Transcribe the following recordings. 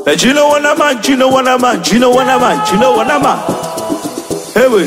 Eh, you know what I'm on, you know what I'm on, you know what I'm on, you know what I'm on. Hey, wait.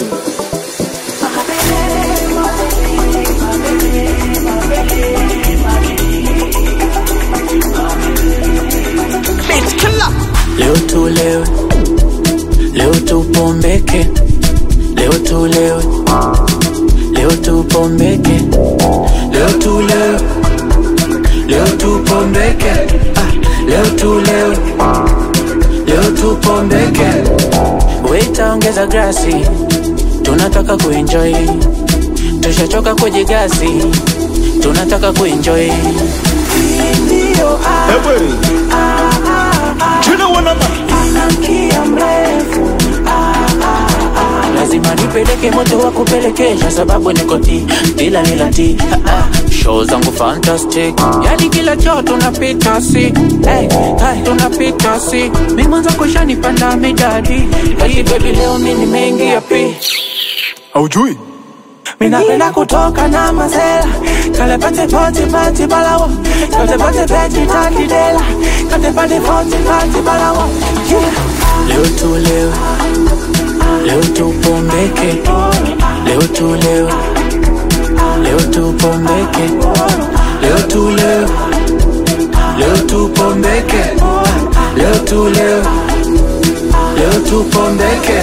Bitch killer. Leo tulewe, leo tupombeke, leo tulewe, leo tupombeke, leo tulewe, leo tupombeke, ah, leo tulewe, leo tupombeke. Waita ongeza grasi, tunataka kuenjoy, tushachoka kujigasi, tunataka kuenjoy. Hii ndiyo Hey, wait. You know what I'm on. kia mrefu lazima nipeleke moto wa kupelekesha sababu niko ti bila nila ti show zangu fantastic yani kila choo tunapita si hey, hey, tunapita si mi mwanza kushanipanda midadi hey, baby leo mi nimeingia pi Haujui? minapenda kutoka na masela kale pate poti pati balawo kate pate peti tati dela kate pate poti pati balawo yeah. leo tulewe leo tupombeke leo tulewe leo tupombeke leo tulewe leo tupombeke leo tulewe leo tupombeke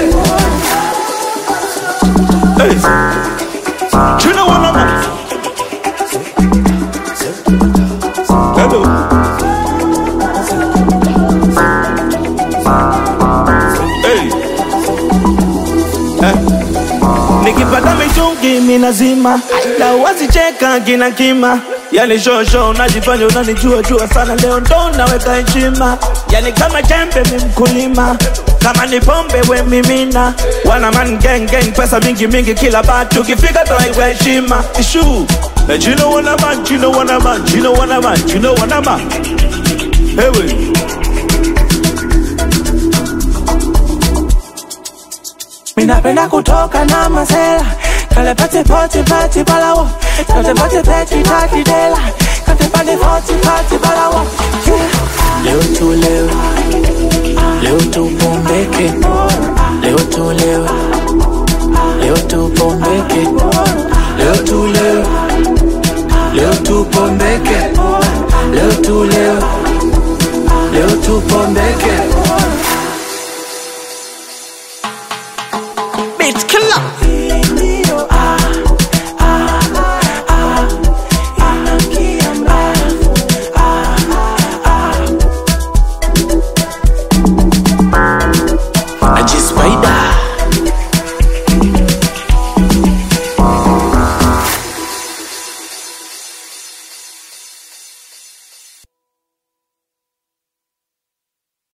Hey. You know what I'm on. Hello. Hey. Eh. Nikipata mitungi minazima na wasicheka kina kima yani shosho unajifanya unanijua jua sana leo ndo naweka heshima yani kama chembe mi mkulima kama ni pombe we mimina wana man gang gang pesa mingi mingi kila batu ukifika toaiwa heshima ishu Eh, you know what I'm on, you know what I'm on, you know what I'm on, you know what I'm on. Hey, wait. Minapenda kutoka na masela Kale pate poti pati balawo Kate pate peti tati dela Kate pate poti pati balawo yeah. Leo tulewe Leo tupombeke Leo tulewe Leo tupombeke Leo tulewe Leo tupombeke Leo tulewe Leo tupombeke